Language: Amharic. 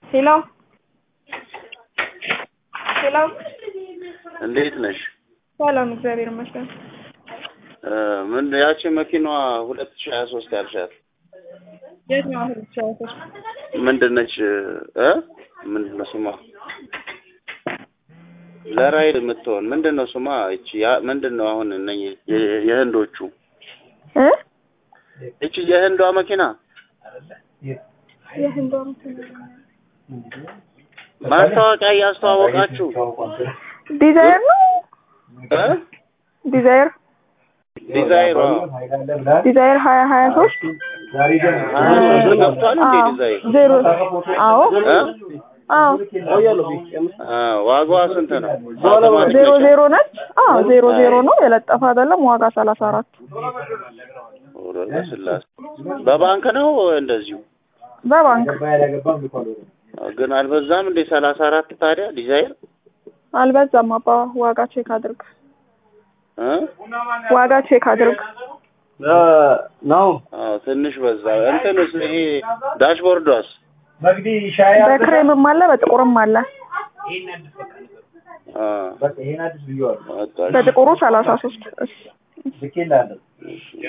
ሄሎ ሄሎ እንዴት ነሽ? ሰላም፣ እግዚአብሔር ይመስገን። እ ምን ያቺ መኪናዋ ሁለት ሺህ ሀያ ሶስት ያልሻት የት ነው አሁን ብቻዋቶች? ምንድን ነች? እ ምንድን ነው ስሟ? ለራይድ የምትሆን ምንድን ነው ስሟ? እቺ ያ ምንድን ነው አሁን እነኚህ የ- የህንዶቹ እ እቺ የህንዷ መኪና የህንዷ ማስታወቂያ እያስተዋወቃችሁ ዲዛይር ነው እ ዲዛይር ዲዛይሯ ዲዛይር ሀያ ሀያ ሶስት ሀያ ሶስት ገብቷል እንዴ ዲዛይር ዜሮ አዎ እ አዎ አ ዋጋዋ ስንት ነው? ዜሮ ዜሮ ነች። አዎ ዜሮ ዜሮ ነው የለጠፈ አይደለም። ዋጋ ሰላሳ አራት ወረደ ስላሴ በባንክ ነው እንደዚሁ በባንክ ግን አልበዛም እንዴ ሰላሳ አራት ታዲያ ዲዛይር አልበዛም። አባ ዋጋ ቼክ አድርግ፣ እ ዋጋ ቼክ አድርግ። ነው አዎ ትንሽ በዛ እንትንስ ይሄ ዳሽቦርዷስ መግዲ ሻይ በክሬምም አለ በጥቁርም አለ። አ በቃ ይሄን አዲስ ብየዋለሁ በቃ እሺ። በጥቁሩ ሰላሳ ሶስት ልኬልሃለሁ